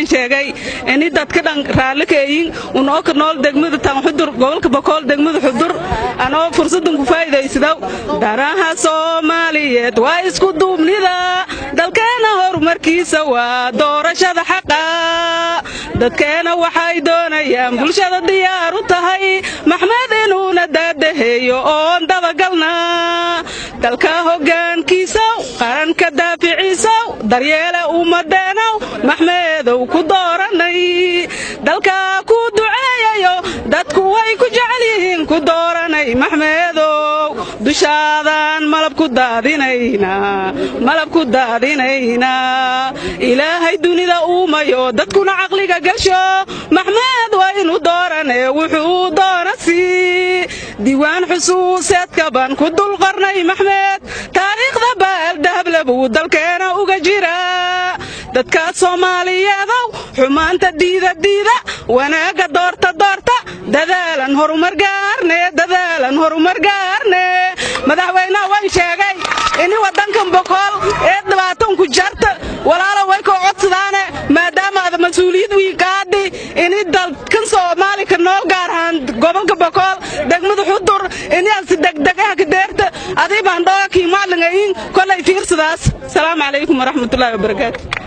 wayn sheegay ini dadka dhan raalli kaeyin unoo ka nool degmada tan xudur gobolka bokool degmada xudur anoo fursadan ku faa'iidaysadow daraha soomaaliyeed waa isku duubnida dalkeena horumarkiisa waa doorashada xaqa dadkeena waxay doonayaan bulshada diyaar u tahay maxmed inuuna daadaheeyo oon dabagalna dalka hoggaankiisow qaranka daaficiisow daryeele ummadeennow maxmeedow ku dooranay dalkaa ku duceeyayo dadku way ku jecel yihiin ku dooranay maxmeedow dushaadan malab ku daadinaynaa malab ku daadinaynaa ilaahay dunida uumayo dadkuna caqliga gasho maxmed waa inu dooranee wuxuu doona sii diiwaan xusuuseedka baan ku dulqarnay maxmed taariikhda baaldahable buu dalkeena uga jira dadka soomaaliyeedow xumaanta diidadiida wanaagga doorta doorta dadaalan horumar gaarne dadaalan horumar gaarne madaxweynaha wayn sheegay ini waddankan bokool ee dhibaatanku jarta walaalo way koo codsadaane maadaama ada mas-uuliyad wiin qaadi ini dalkan soomaali ka nool gaar ahaan gobolka bokool degmada xudur ini asi degdegaha ka deerta adii baan dhooga kiimaalingayin kolay fiirsadaas asalaamu calaykum waraxmatullaahi wabarakaatu